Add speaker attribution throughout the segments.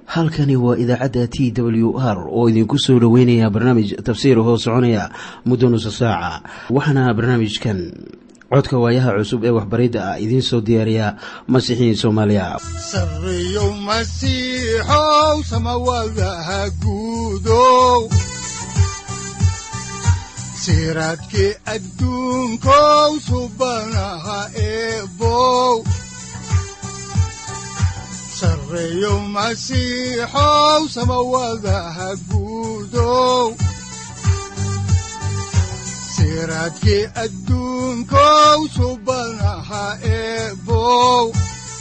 Speaker 1: halkani waa idaacadda t w r oo idinku soo dhoweynaya barnaamij tafsiir hoo soconaya muddo nusa saaca waxaana barnaamijkan codka waayaha cusub ee waxbaridda ah idiin soo diyaariya masiixiin soomaaliya
Speaker 2: sareyow masiixow samawadaha guudow siraadkii adduunkow subanaha eebow sareyow masiixow samawadaha guudow siraadkii adduunkow subanaha eebow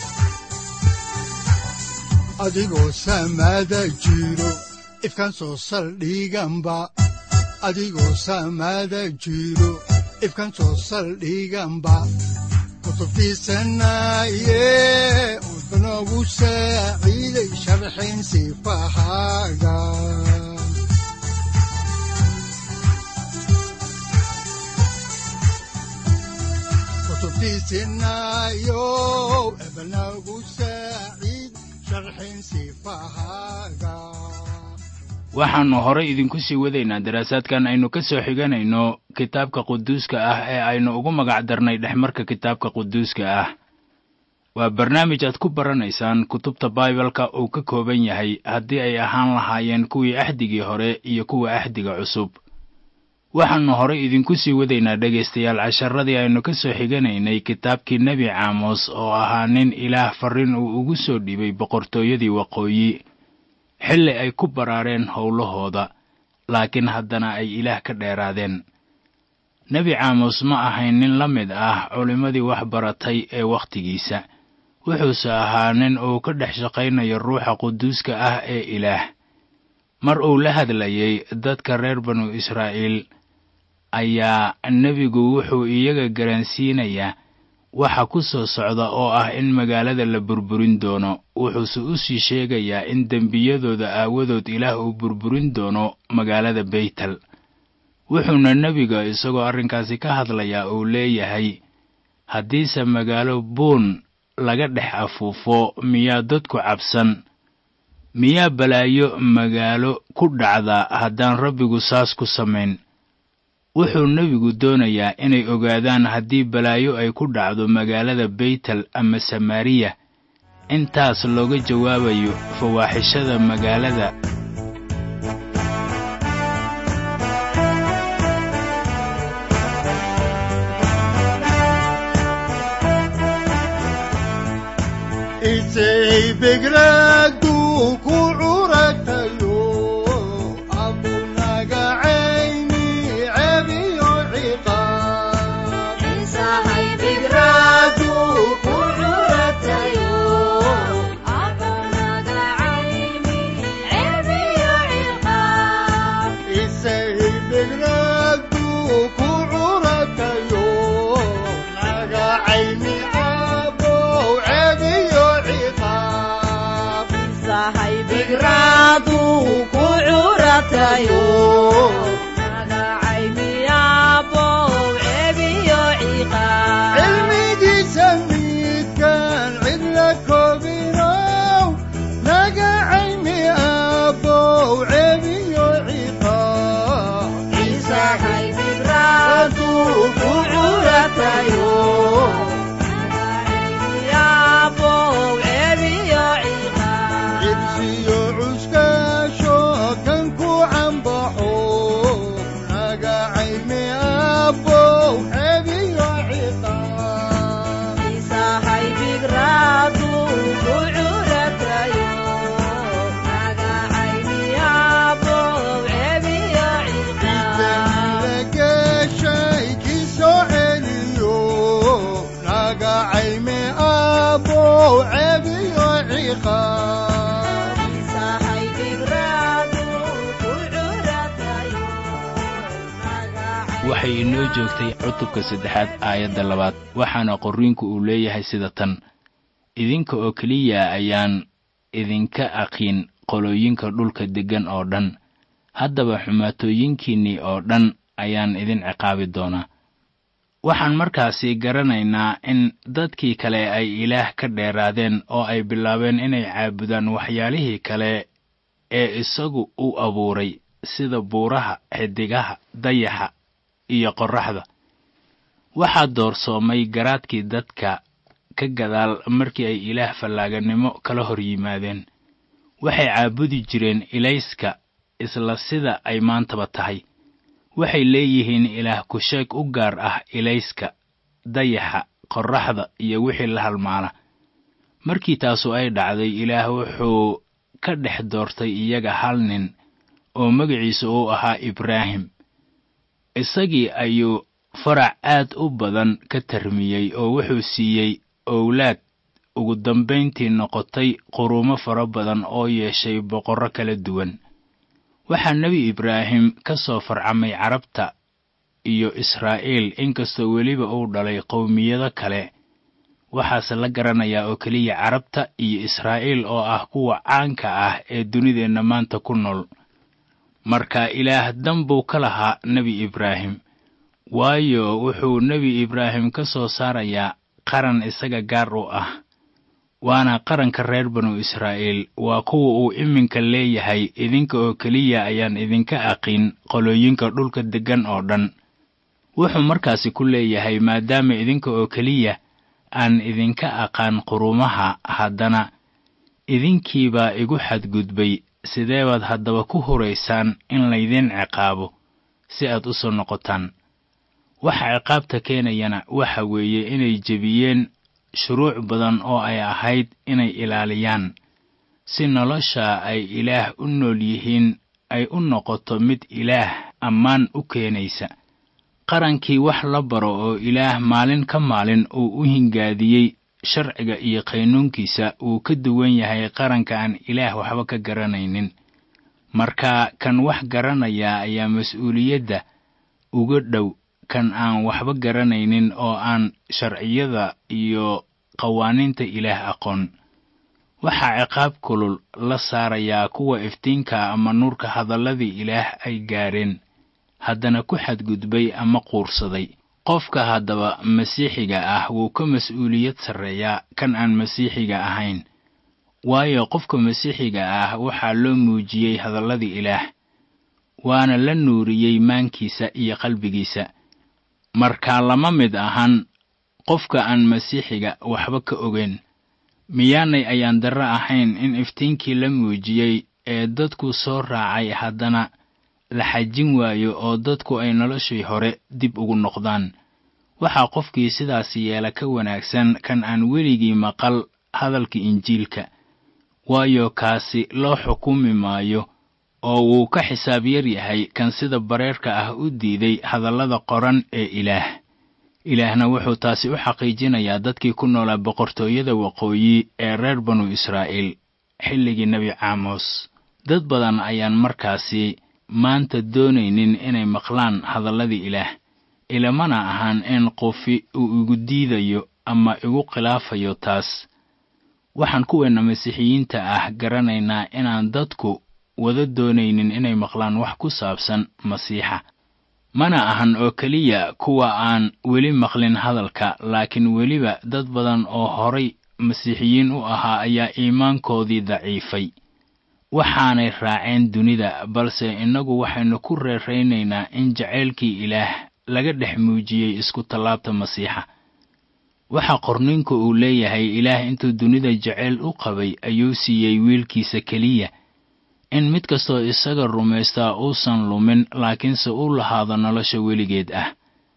Speaker 2: adigoo samada jiro ifkaan soo saldhiganba adigoo samada jiro ifkaan soo saldhiganba kutubtiisanaye udanogu saaciiday sharxin sifahaaga kutubtiisinayo ebanagu saaciid sharxin sifahaaga
Speaker 3: waxaannu horay idinku sii wadaynaa daraasaadkan aynu ka soo xiganayno kitaabka quduuska ah ee aynu ugu magac darnay dhexmarka kitaabka quduuska ah waa barnaamij aad ku baranaysaan kutubta baibalka uu ka kooban yahay haddii ay ahaan lahaayeen kuwii axdigii hore iyo kuwa axdiga cusub waxaannu horay idinku sii wadaynaa dhegaystayaal casharadii aynu ka soo xiganaynay kitaabkii nebi caamos oo ahaa nin ilaah farrin uu ugu soo dhibay boqortooyadii waqooyi xilli ay ku baraareen howlahooda laakiin haddana ay ilaah ka dheeraadeen nebi caamos ma ahayn nin la mid ah culimmadii wax baratay ee wakhtigiisa wuxuuse ahaa nin uu ka dhex shaqaynayo ruuxa quduuska ah ee ilaah mar uu la hadlayay dadka reer banu israa'iil ayaa nebigu wuxuu iyaga garansiinayaa waxa ku soo socda oo ah in magaalada la burburin doono wuxuuse u sii sheegayaa in dembiyadooda aawadood ilaah uu burburin doono magaalada beytel wuxuuna nebiga isagoo arrinkaasi ka hadlayaa uu leeyahay haddiise magaalo buun laga dhex afuufo miyaa dadku cabsan miyaa balaayo magaalo ku dhacda haddaan rabbigu saas ku samayn wuxuu nebigu doonayaa inay ogaadaan haddii balaayo ay ku dhacdo magaalada beytel ama samaariya intaas looga jawaabayo fawaaxishada magaalada waxay inoo joogtay cutubka saddexaad aayadda labaad waxaana qorriinku uu leeyahay sida tan idinka oo keliya ayaan idinka aqiin qolooyinka dhulka deggan oo dhan haddaba xumaatooyinkiinnii oo dhan ayaan idin ciqaabi doonaa waxaan markaasi garanaynaa in dadkii kale ay ilaah ka dheeraadeen oo ay bilaabeen inay caabudaan waxyaalihii kale ee isagu u abuuray sida buuraha xidigaha dayaxa iyo qorraxda waxaa doorsoomay garaadkii dadka ka gadaal markii ay ilaah fallaaganimo kala hor yimaadeen waxay caabudi jireen ilayska isla sida ay maantaba tahay waxay leeyihiin ilaah kusheeg u gaar ah ilayska dayaxa qorraxda iyo wixii la halmaala markii taasu ay dhacday ilaah wuxuu ka dhex doortay iyaga hal nin oo magaciisa uu ahaa ibraahim isagii ayuu farac aad u badan ka tarmiyey oo wuxuu siiyey owlaad ugu dambayntii noqotay quruumo fara badan oo yeeshay boqorro kala duwan waxaa nebi ibraahim ka soo farcamay carabta iyo israa'iil inkastoo weliba uu dhalay qowmiyado kale waxaase la garanayaa oo keliya carabta iyo israa'iil oo ah kuwa caanka ah ee dunideenna maanta ku nool marka ilaah dan buu ka lahaa nebi ibraahim waayo wuxuu nebi ibraahim ka soo saarayaa qaran isaga gaar u ah waana qaranka reer banu israa'iil waa kuwa uu iminka leeyahay idinka oo keliya ayaan idinka aqin qolooyinka dhulka deggan oo dhan wuxuu markaasi ku leeyahay maadaama idinka oo keliya aan idinka aqaan qurumaha haddana idinkiibaa igu xadgudbay sidee baad haddaba ku huraysaan in laydin ciqaabo si aad u soo noqotaan waxa ciqaabta keenayana waxa weeye inay jebiyeen shuruuc badan oo ay ahayd inay ilaaliyaan si nolosha ay ilaah u nool yihiin ay u noqoto mid ilaah ammaan u keenaysa qarankii wax la baro oo ilaah maalin ka maalin uu u hingaadiyey sharciga iyo qaynuunkiisa wuu ka duwan yahay qaranka aan ilaah waxba ka garanaynin marka kan wax garanaya ayaa mas-uuliyadda uga dhow kan aan waxba garanaynin oo aan sharciyada iyo qawaaniinta ilaah aqoon waxaa ciqaab kulul la saarayaa kuwa iftiinka ama nuurka hadalladii ilaah ay gaadheen haddana ku xadgudbay ama quursaday qofka haddaba masiixiga ah wuu ka mas-uuliyad sarreeyaa kan aan masiixiga ahayn waayo qofka masiixiga ah waxaa loo muujiyey hadalladii ilaah waana la nuuriyey maankiisa iyo qalbigiisa markaa lama mid ahan qofka aan masiixiga waxba ka ogeyn miyaanay ayaan darro ahayn in iftiinkii la muujiyey ee dadku soo raacay haddana la xajin waayo oo dadku ay noloshii hore dib ugu noqdaan waxaa qofkii sidaas yeela ka wanaagsan kan aan weligii maqal hadalka injiilka waayo kaasi loo xukumi maayo oo wuu ka xisaab yar yahay kan sida bareerka ah u diiday hadallada qoran ee ilaah ilaahna wuxuu taasi u xaqiijinayaa dadkii ku noolaa boqortooyada waqooyi ee reer banu israa'iil xilligii nebi caamos dad badan ayaan markaasi maanta doonaynin inay maqlaan hadalladii ilaah ilamana ahaan in qofi uu igu diidayo ama igu khilaafayo taas waxaan kuweenna masiixiyiinta ah garanaynaa inaan dadku wada doonaynin inay maqlaan wax ku saabsan masiixa mana ahan oo keliya kuwa aan weli maqlin hadalka laakiin weliba dad badan oo horay masiixiyiin u ahaa ayaa iimaankoodii daciifay waxaanay raaceen dunida balse innagu waxaynu ku reeraynaynaa in jacaylkii ilaah laga dhex muujiyey isku tallaabta masiixa waxaa qorninku uu leeyahay ilaah intuu dunida jacayl u qabay ayuu siiyey wiilkiisa keliya in mid kastoo isaga rumaystaa uusan lumin laakiinse u lahaado nolosha weligeed ah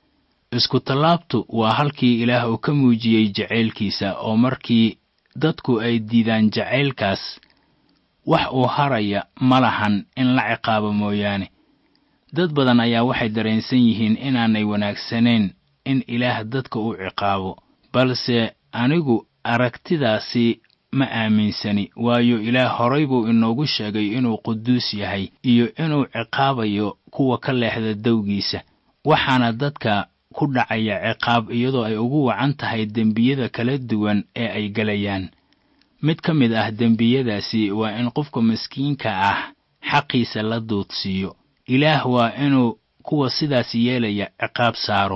Speaker 3: isku tallaabtu waa halkii ilaah uu ka muujiyey jacaylkiisa oo markii dadku ay diidaan jacaylkaas wax uu haraya ma lahan in la ciqaabo mooyaane dad badan ayaa waxay dareensan yihiin inaanay wanaagsanayn in ilaah dadka uu ciqaabo balse anigu aragtidaasi ma aaminsani waayo ilaah horay buu inoogu sheegay inuu quduus yahay iyo inuu ciqaabayo kuwa ka leexda dawgiisa waxaana dadka ku dhacaya ciqaab iyadoo ay ugu wacan tahay dembiyada kala duwan ee ay gelayaan mid ka mid ah dembiyadaasi waa in qofka maskiinka ah xaqiisa la duudsiiyo ilaah waa inuu kuwa sidaas yeelaya ciqaab saaro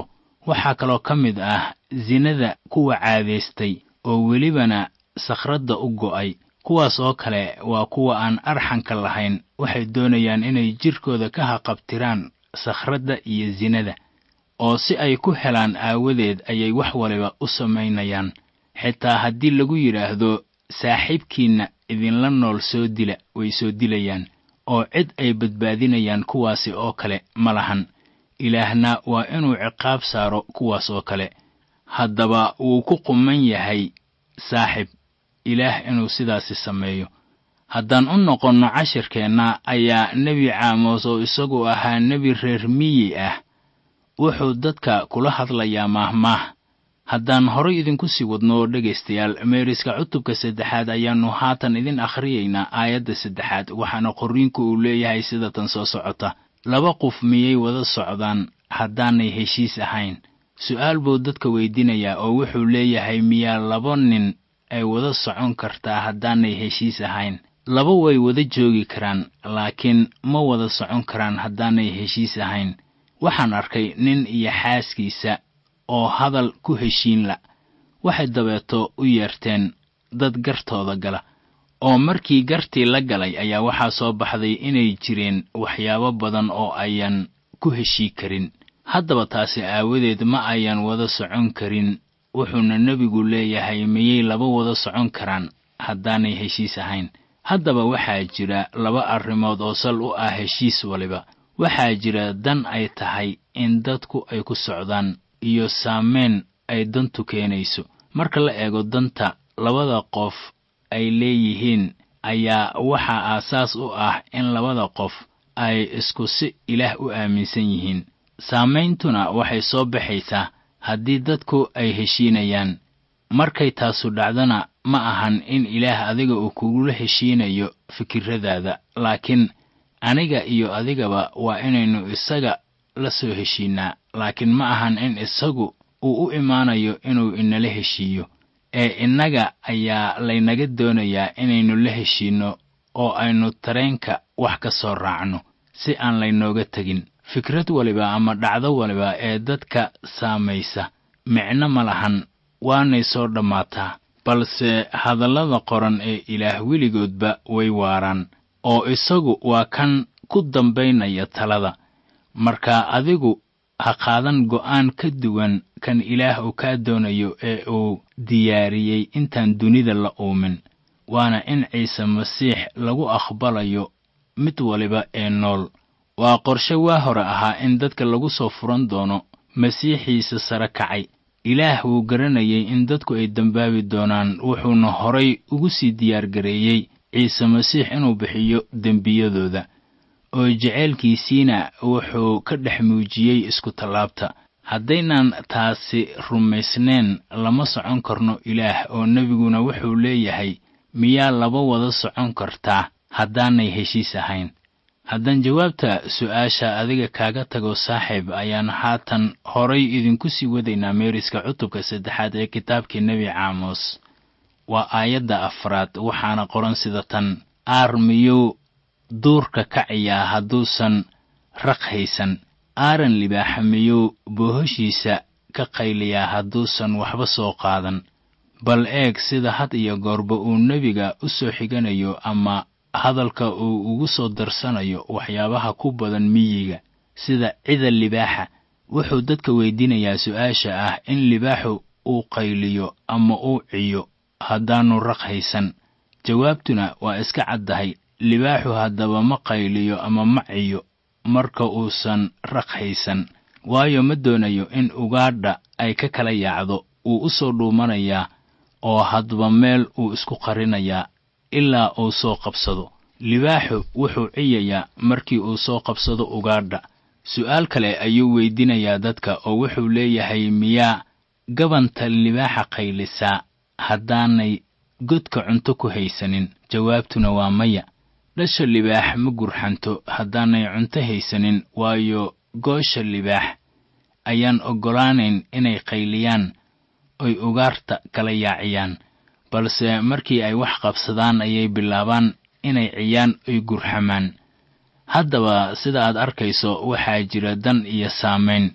Speaker 3: waxaa kaloo ka mid ah sinada kuwa caadaystay oo welibana sakhradda u go'ay kuwaas oo kale waa kuwa aan arxanka lahayn waxay doonayaan inay jidhkooda ka haqabtiraan sakhradda iyo sinada oo si ay ku helaan aawadeed ayay wax waliba u samaynayaan xitaa haddii lagu yidhaahdo saaxiibkiinna idinla nool soo dila way soo dilayaan oo cid ay badbaadinayaan kuwaasi oo kale ma lahan ilaahna waa inuu ciqaab saaro kuwaas oo kale haddaba wuu ku quman yahay saaxib ilaah inuu sidaasi sameeyo haddaan u noqonno cashirkeenna ayaa nebi caamos oo isagu ahaa nebi reer miyi ah wuxuu dadka kula hadlayaa maahmaah haddaan horay idinku sii wadno dhegaystayaal meeriska cutubka saddexaad ayaannu haatan idin akhriyaynaa aayadda saddexaad waxaana qorriinku uu leeyahay sida tan soo socota laba qof miyay wada socdaan haddaanay heshiis ahayn su'aal buu dadka weydiinayaa oo wuxuu leeyahay miyaa laba nin ay wada socon kartaa haddaanay heshiis ahayn laba way wada joogi karaan laakiin ma wada socon karaan haddaanay heshiis ahayn waxaan arkay nin iyo xaaskiisa oo hadal ku heshiin la waxay dabeeto u yeerteen dad gartooda gala oo markii gartii la galay ayaa waxaa soo baxday inay jireen waxyaabo badan oo ayan ku heshii karin haddaba taasi aawadeed ma ayan wada socon karin wuxuuna nebigu leeyahay miyay laba wada socon karaan haddaanay heshiis ahayn haddaba waxaa jira laba arrimood oo sal u ah heshiis waliba waxaa jira dan ay tahay in dadku ay ku socdaan iyo saameyn ay dantu keenayso marka la eego danta labada qof ay leeyihiin ayaa waxaa aasaas u ah in labada qof ay isku si ilaah u aaminsan yihiin saameyntuna waxay soo baxaysaa haddii dadku ay heshiinayaan markay taasu dhacdana ma ahan in ilaah adiga uu kugula heshiinayo fikirradaada laakiin aniga iyo adigaba waa inaynu isaga la soo heshiinnaa laakiin ma ahan in isagu uu u imaanayo inuu inala heshiiyo ee innaga ayaa laynaga doonayaa inaynu la heshiinno oo aynu tareenka wax ka soo raacno si aan laynooga tegin fikrad waliba ama dhacdo waliba ee dadka saamaysa micno ma lahan waanay soo dhammaataa balse hadallada qoran ee ilaah weligoodba way waaraan oo isagu waa kan ku dambaynaya talada marka adigu ha qaadan go'aan ka duwan kan ilaah uu kaa doonayo ee uu diyaariyey intaan dunida la uumin waana in ciise masiix lagu aqbalayo mid waliba ee nool waa qorshe waa hore ahaa in dadka lagu soo furan doono masiixiisa sare kacay ilaah wuu garanayay in dadku ay dembaabi doonaan wuxuuna horay ugu sii diyaargareeyey ciise masiix inuu bixiyo dembiyadooda oo jeceylkiisiina wuxuu ka dhex muujiyey isku tallaabta haddaynaan taasi rumaysneen lama socon karno ilaah oo nebiguna wuxuu leeyahay miyaa laba wada socon kartaa haddaanay heshiis ahayn haddaan jawaabta su'aasha adiga kaaga tago saaxiib ayaan haatan horay idinku sii wadaynaa meeriska cutubka saddexaad ee kitaabkii nebi caamos waa aayadda afraad waxaana qoran sida tan aar miyuu duurka kaciyaa hadduusan raq haysan aaran libaaxa miyuu boohoshiisa ka qayliyaa hadduusan waxba soo qaadan bal eeg sida had iyo goorba uu nebiga u soo xiganayo ama hadalka uu ugu soo darsanayo waxyaabaha ku badan miyiga sida cida libaaxa wuxuu dadka weydiinayaa su'aasha ah in libaaxu uu qayliyo ama uu ciyo haddaannu raq haysan jawaabtuna waa iska caddahay libaaxu haddaba ma qayliyo ama ma ciyo marka uusan raq haysan waayo ma doonayo in ugaadha ay ka kala yaacdo wuu u soo dhuumanayaa oo hadba meel uu isku qarinayaa ilaa uu soo qabsado libaaxu wuxuu ciyayaa markii uu soo qabsado ugaadha su'aal kale ayuu weydiinayaa dadka oo wuxuu leeyahay miyaa gabanta libaaxa qaylisaa haddaanay godka cunto ku haysanin jawaabtuna waa maya dhasha libaax ma gurxanto haddaanay cunto haysanin waayo goosha libaax ayaan oggolaanayn inay qayliyaan oy ugaarta kala yaaciyaan balse markii ay wax qabsadaan ayay bilaabaan inay ciyaan oy gurxamaan haddaba sida aad arkayso waxaa jira dan iyo saamayn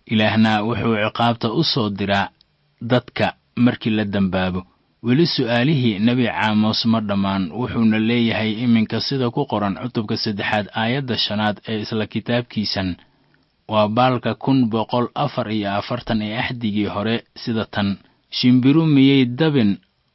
Speaker 3: ilaahna wuxuu ciqaabta u soo diraa dadka markii la dembaabo weli su'aalihii nebi caamos ma dhammaan wuxuuna leeyahay iminka sida ku qoran cutubka saddexaad aayadda shanaad ee isla kitaabkiisan waa baalka kun boqol afar iyo afartan ee axdigii hore sida tan shimbiru miyay dabin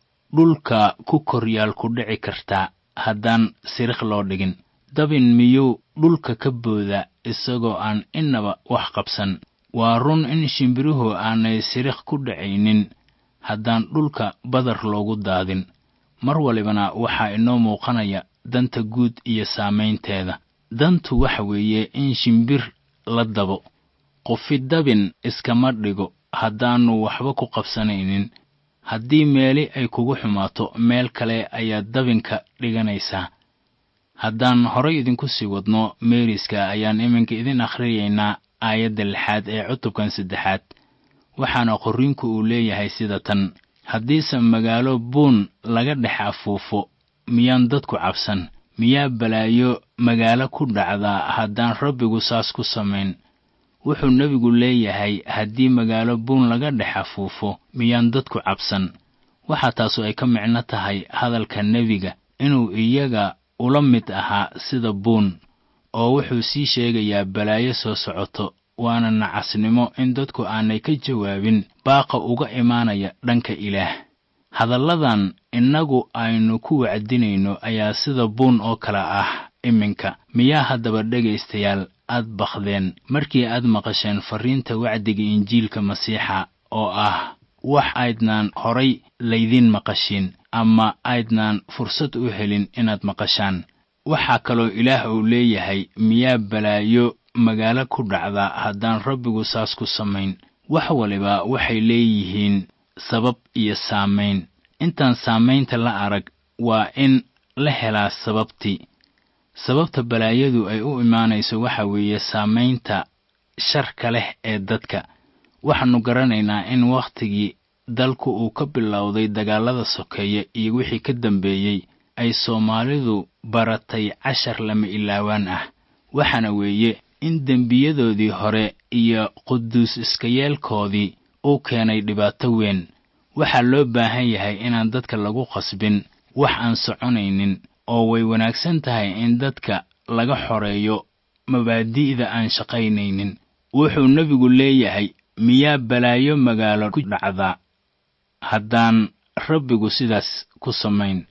Speaker 3: dhulka ku koryaal ku dhici kartaa haddaan sirikh loo dhigin dabin miyuu dhulka ka boodaa isagoo aan innaba wax qabsan waa run in shimbiruhu aanay sirikh ku dhacaynin haddaan dhulka badar loogu daadin mar walibana waxaa inoo muuqanaya danta guud iyo saamaynteeda dantu waxa weeye in shimbir la dabo qofi dabin iskama dhigo haddaannu waxba ku qabsanaynin haddii meeli ay kugu xumaato meel kale ayaad dabinka dhiganaysaa haddaan horay idinku sii wadno meeriska ayaan iminka idin akhriyaynaa aayadda lixaad ee cutubkan saddexaad waxaana qorriinku uu leeyahay sida tan haddiise magaalo buun laga dhex afuufo miyaan dadku cabsan miyaa balaayo magaalo ku dhacdaa haddaan rabbigu saas ku samayn wuxuu nebigu leeyahay haddii magaalo buun laga dhex afuufo miyaan dadku cabsan waxaa taasu ay ka micno tahay hadalka nebiga inuu iyaga ula mid ahaa sida buun oo wuxuu sii sheegayaa balaayo soo socoto waana nacasnimo in dadku aanay ka jawaabin baaqa uga imaanaya dhanka ilaah hadalladan innagu aynu ku wacdinayno ayaa sida buun oo kale ah iminka miyaa haddaba dhegaystayaal aad bakdeen markii aad maqasheen farriinta wacdiga injiilka masiixa oo ah wax aydnaan horay laydiin maqashin ama aydnaan fursad u helin inaad maqashaan waxaa kaloo ilaah uu leeyahay miyaa balaayo magaalo ku dhacda haddaan rabbigu saas ku samayn wax waliba waxay leeyihiin sabab iyo saamayn intaan saamaynta la arag waa in la helaa sababtii sababta balaayadu ay u imaanayso waxa weeye saamaynta sharka leh ee dadka waxaannu garanaynaa in wakhtigii dalku uu ka bilowday dagaallada sokeeye iyo wixii ka dambeeyey ay soomaalidu baratay cashar lama ilaawaan ah waxaana weeye in dembiyadoodii hore iyo quduus iskayeelkoodii uu keenay dhibaato weyn waxaa loo baahan yahay inaan dadka lagu qasbin wax aan soconaynin oo way wanaagsan tahay in dadka laga xoreeyo mabaadi'da aan shaqaynaynin wuxuu nebigu leeyahay miyaa balaayo magaalo ku dhacdaa haddaan rabbigu sidaas ku samayn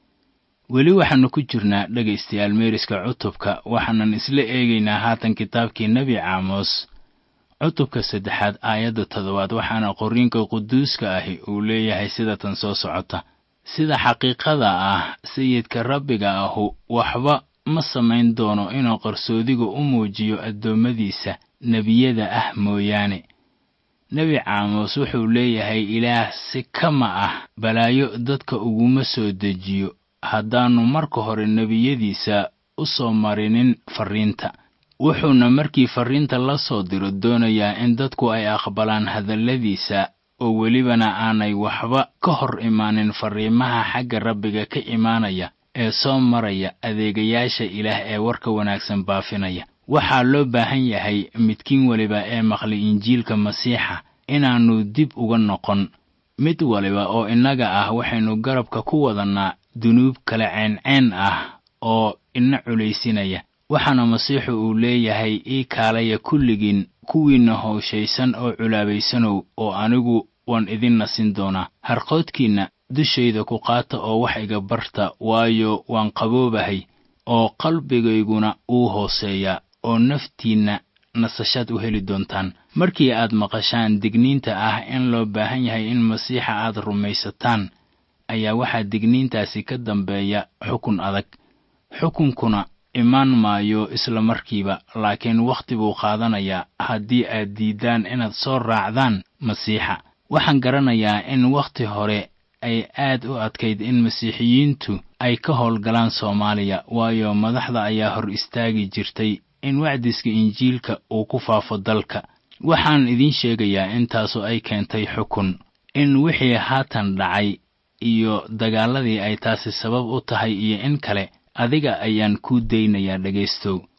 Speaker 3: weli waxaannu ku jirnaa dhegaystayaal meeriska cutubka waxaanan isla eegaynaa haatan kitaabkii nebi caamos cutubka saddexaad aayadda toddobaad waxaana qorriinka quduuska ahi uu leeyahay sida tan soo socota sida xaqiiqada ah sayidka rabbiga ahu waxba ma samayn doono inuu qarsoodiga u muujiyo addoommadiisa nebiyada ah mooyaane nebi caamos wuxuu leeyahay ilaah si kama ah balaayo dadka uguma soo dejiyo haddaannu marka hore nebiyadiisa u soo marinin farriinta wuxuuna markii farriinta la soo diro doonayaa in dadku ay aqbalaan hadalladiisa oo welibana aanay waxba ka hor imaanin farriimaha xagga rabbiga ka imaanaya ee soo maraya adeegayaasha ilaah ee warka wanaagsan baafinaya waxaa loo baahan yahay midkiin weliba ee maqli injiilka masiixa inaannu dib uga noqon mid waliba oo innaga ah waxaynu garabka ku wadannaa dunuub kala ceenceen ah oo ina culaysinaya waxaana masiixu uu leeyahay ii kaalaya kulligiin kuwiinna howshaysan oo culaabaysanow oo anigu waan idin nasin doonaa harqoodkiinna dushayda ku qaata oo wax iga barta waayo waan qaboobahay oo qalbigayguna uu hooseeyaa oo naftiinna nasashaad u heli doontaan markii aad maqashaan digniinta ah in loo baahan yahay in masiixa aad rumaysataan ayaa waxaa digniintaasi ka dambeeya xukun adag xukunkuna imaan maayo isla markiiba laakiin wakhti buu qaadanayaa haddii aad diiddaan inaad soo raacdaan masiixa waxaan garanayaa in wakhti hore ay aad u adkayd in masiixiyiintu ay ka howlgalaan soomaaliya waayo madaxda ayaa hor istaagi jirtay in wacdiska injiilka uu ku faafo dalka waxaan idiin sheegayaa intaasu ay keentay xukun in wixii haatan dhacay iyo dagaaladii ay taasi sabab u tahay iyo in kale adiga ayaan kuu daynayaa dhegaystow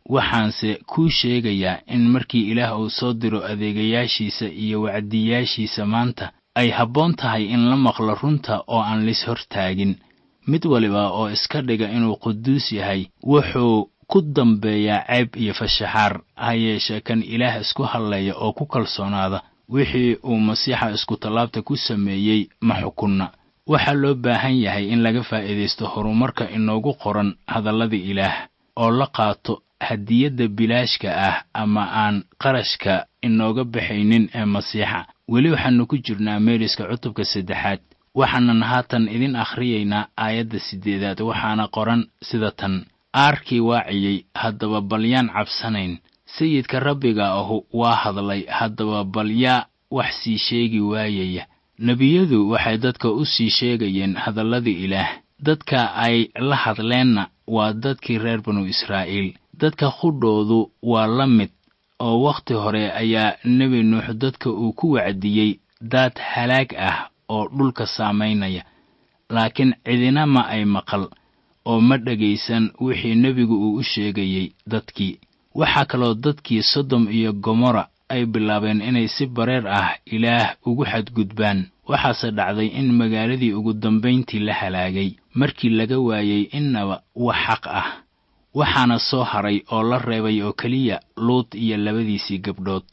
Speaker 3: waxaanse kuu sheegayaa in markii ilaah uu soo diro adeegayaashiisa iyo wacdiyaashiisa maanta ay habboon tahay in la maqlo runta oo aan lis hortaagin mid waliba oo iska dhiga inuu quduus yahay wuxuu ku dambeeyaa ceeb iyo fashaxaar ha yeeshee kan ilaah isku hadlaya oo ku kalsoonaada wixii uu masiixa iskutallaabta ku sameeyey ma xukunna waxaa loo baahan yahay in laga faa'iidaysto horumarka inoogu qoran hadallada ilaah oo la qaato hadiyadda bilaashka ah ama aan qarashka inooga baxaynin ee masiixa weli waxaannu ku jirnaa meeriska cutubka saddexaad waxaanan haatan idin akhriyaynaa aayadda siddeedaad waxaana qoran sida tan aarkii waaciyey haddaba balyaan cabsanayn sayidka rabbiga ahu waa hadlay haddaba balyaa wax sii sheegi waayaya nebiyadu waxay dadka u sii sheegayeen hadallada ilaah dadka ay la hadleenna waa dadkii reer banu israa'iil dadka qudhoodu waa la mid oo wakhti hore ayaa nebi nuux dadka uu ku wacdiyey daad halaag ah oo dhulka saamaynaya laakiin cidina ma ay maqal oo ma dhegaysan wixii nebigu uu u sheegayey dadkii waxaa kaloo dadkii sodom iyo gomorra ay bilaabeen inay si bareer ah ilaah ugu xadgudbaan waxaase dhacday in magaaladii ugu dambayntii la halaagay markii laga waayey innaba wax xaq ah waxaana soo haray oo la reebay oo keliya luud iyo labadiisii gabdhood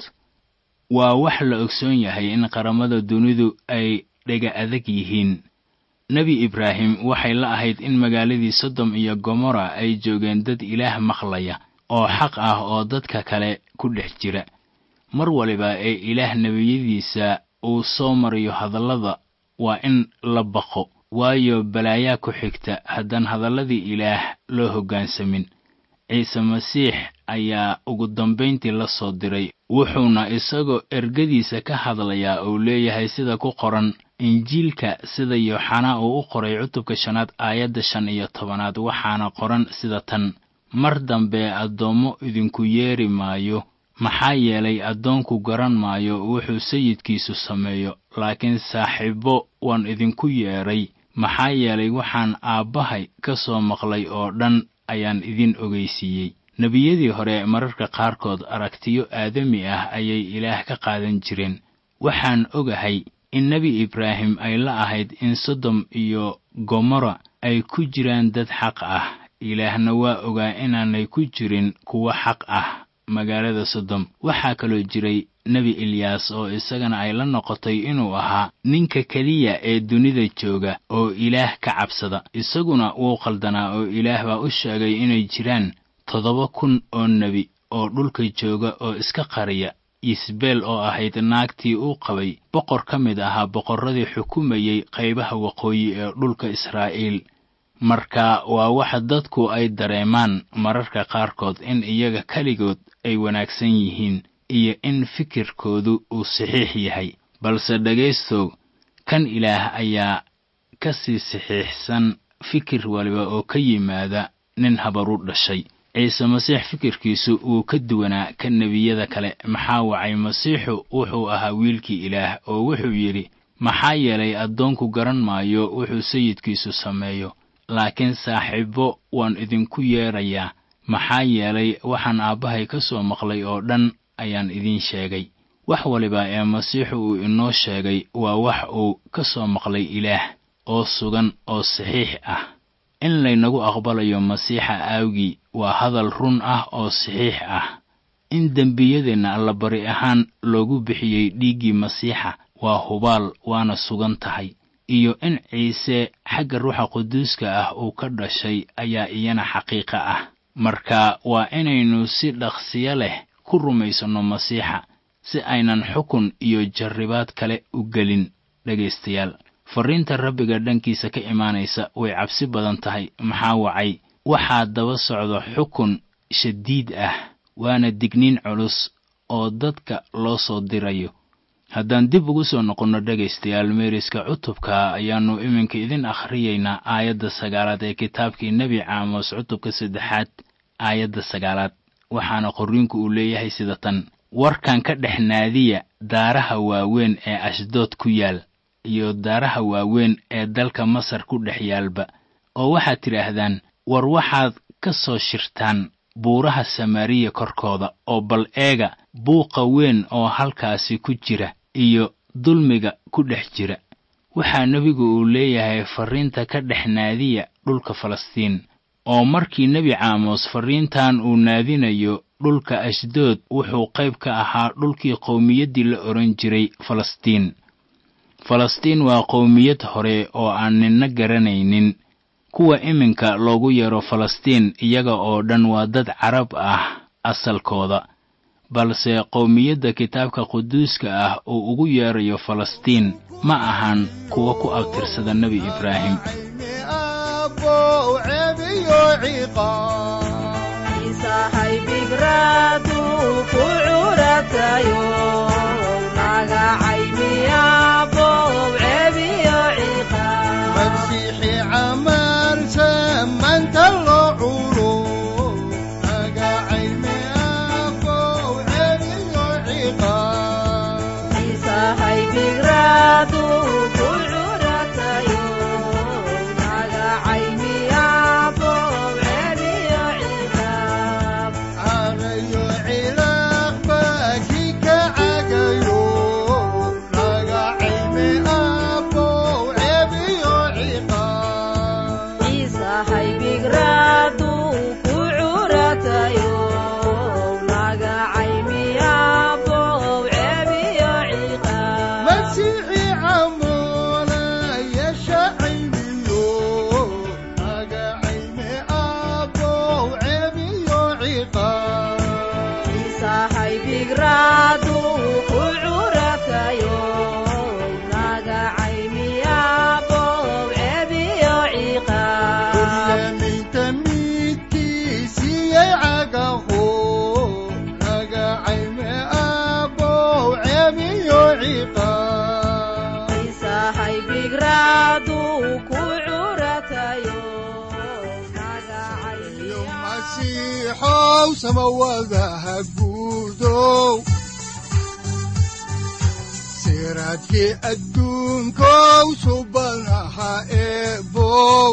Speaker 3: waa wax la ogsoon yahay in qaramada dunidu ay dhega adag yihiin nebi ibraahim waxay la ahayd in magaaladii sodom iyo gomorra ay joogeen dad ilaah maqlaya oo xaq ah oo dadka kale ku dhex jira mar waliba ee ilaah nebiyadiisa uu soo mariyo hadallada waa in la baqo waayo balaayaa ku xigta haddaan hadalladii ilaah loo hoggaansamin ciise masiix ayaa ugu dambayntii la soo diray wuxuuna isagoo ergadiisa ka hadlayaa uu leeyahay sida ku qoran injiilka sida yooxanaa uu u qoray cutubka shanaad aayadda shan iyo tobanaad waxaana qoran sida tan mar dambe addoommo idinku yeeri maayo maxaa yeelay addoonku garan maayo wuxuu sayidkiisu sameeyo laakiin saaxiibbo waan idinku yeedhay maxaa yeelay waxaan aabbahay ka soo maqlay oo dhan ayaan idin ogeysiiyey nebiyadii hore mararka qaarkood aragtiyo aadami ah ayay ilaah ka qaadan jireen waxaan ogahay in nebi ibraahim ay la ahayd in sodom iyo gomorra ay ku jiraan dad xaq ah ilaahna waa ogaa inaanay ku jirin kuwo xaq ah magaalada sodom waxaa kaloo jiray nebi ilyaas oo isagana ay la noqotay inuu ahaa ninka keliya ee dunida jooga oo ilaah ka cabsada isaguna wuu qaldanaa oo ilaah baa u sheegay inay jiraan toddoba kun oo nebi oo dhulka jooga oo iska qariya isbeel oo ahayd naagtii uu qabay boqor ka mid ahaa boqorradii xukumayey qaybaha waqooyi ee dhulka israa'iil marka waa waxa dadku ay dareemaan mararka qaarkood in iyaga keligood ay wanaagsan yihiin iyo in fikirkoodu uu saxiix yahay balse dhegaystow kan ilaah ayaa ka sii saxiixsan fikir waliba oo ka yimaada nin habaru dhashay ciise masiix fikirkiisu wuu ka duwanaa ka nebiyada kale maxaa wacay masiixu wuxuu ahaa wiilkii ilaah oo wuxuu yidhi maxaa yeelay addoonku garan maayo wuxuu sayidkiisu sameeyo laakiin saaxiibbo waan idinku yeedrayaa maxaa yeelay waxaan aabbahay ka soo maqlay oo dhan ayaan idiin sheegay wax waliba ee masiixu uu inoo sheegay waa wax uu ka soo maqlay ilaah oo sugan oo saxiix ah in laynagu aqbalayo masiixa aawgii waa hadal run ah oo saxiix ah in dembiyadeenna allabari ahaan loogu bixiyey dhiiggii masiixa waa hubaal waana sugan tahay iyo in ciise xagga ruuxa quduuska ah uu ka dhashay ayaa iyana xaqiiqo ah marka waa inaynu si dhaqsiyo leh ku rumaysanno masiixa si aynan xukun iyo jarribaad kale u gelin dhegaystayaal farriinta rabbiga dhankiisa ka imaanaysa way cabsi badan tahay maxaa wacay waxaa daba socda xukun shadiid ah waana digniin culus oo dadka loo soo dirayo haddaan dib ugu soo noqonno dhegaystayaal meeriska cutubka ayaannu iminka idin akhriyaynaa aayadda sagaalaad ee kitaabkii nebi caamos cutubka saddexaad aayadda sagaalaad waxaana qorriinku uu leeyahay sida tan warkan ka dhex naadiya daaraha waaweyn ee ashdood ku yaal iyo daaraha waaweyn ee dalka masar ku dhex yaalba oo waxaad tidhaahdaan war waxaad ka soo shirtaan buuraha samaariya korkooda oo bal eega buuqa weyn oo halkaasi ku jira iyo dulmiga ku dhex jira waxaa nebigu uu leeyahay farriinta ka dhex naadiya dhulka falastiin oo markii nebi caamos farriintan uu naadinayo dhulka ashdood wuxuu qayb ka ahaa dhulkii qowmiyaddii la odhan jiray falastiin falastiin waa qowmiyad hore oo aan ninna garanaynin kuwa iminka loogu yeero falastiin iyaga oo dhan waa dad carab ah asalkooda balse qowmiyadda kitaabka quduuska ah uu ugu yeerayo falastiin ma ahan kuwa ku abtirsada nebi ibraahim
Speaker 2: siraadkii adduunkow subanaha eebow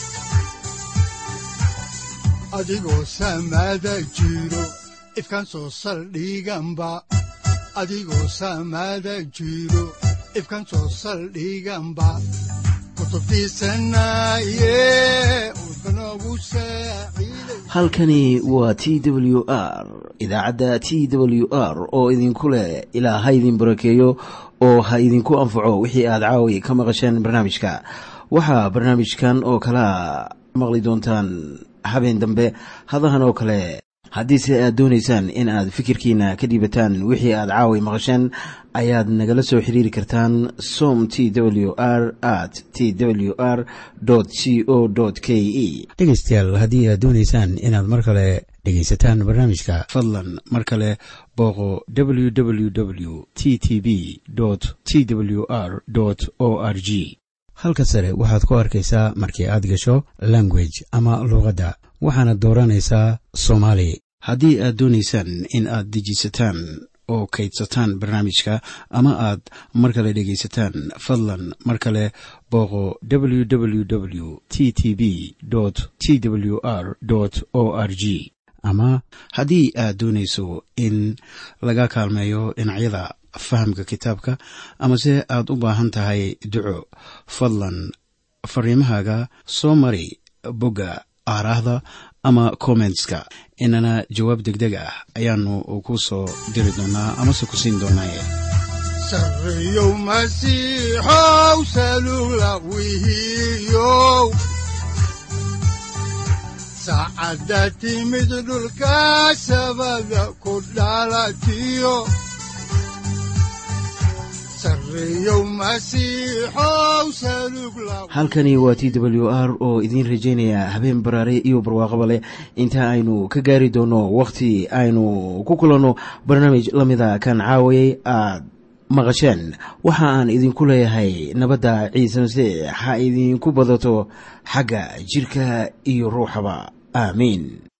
Speaker 2: adigoo samaada jiro ifkan soo saldhiganba adigoo samaada jiro ifkan soo saldhiganba
Speaker 1: halkani waa t w r idaacadda t w r oo idinku leh ilaa ha idin barakeeyo oo ha idinku anfaco wixii aad caawi ka maqasheen barnaamijka waxaa barnaamijkan oo kalaa maqli doontaan habeen dambe hadahan oo kale haddiise aad doonaysaan in aad fikirkiina ka dhiibataan wixii aad caawi maqasheen ayaad nagala soo xiriiri kartaan som t w r at t w r c o k e
Speaker 4: dhegaystayaal haddii aad doonaysaan inaad mar kale dhegaysataan barnaamijka
Speaker 1: fadlan mar kale booqo w w w t t b t w r o r g
Speaker 4: halka sare waxaad ku arkaysaa markii aad gasho language ama luuqadda waxaana dooranaysaa soomaali
Speaker 1: haddii aad doonaysaan in aad dejisataan oo kaydsataan barnaamijka ama aad mar kale dhegaysataan fadlan mar kale booqo w w w t t b t w r o r g ama haddii aad doonayso in laga kaalmeeyo dhinacyada fahamka kitaabka amase aad u baahan tahay duco fadlan fariimahaaga soo mari bogga aaraahda ama kommentska inana jawaab degdeg ah ayaanu ku soo diri doonaa amase ku siin doonaaye
Speaker 2: sareyow masiixow salugla wihiyow saacadda timid dhulka sabada ku dhalatiyo
Speaker 1: halkani waa t w r oo idiin rajaynaya habeen baraare iyo barwaaqaba leh inta aynu ka gaari doono wakhti aynu ku kulanno barnaamij la mida kan caawayay aad maqasheen waxa aan idinku leeyahay nabadda ciise masiix ha idinku badato xagga jidhka iyo ruuxaba aamiin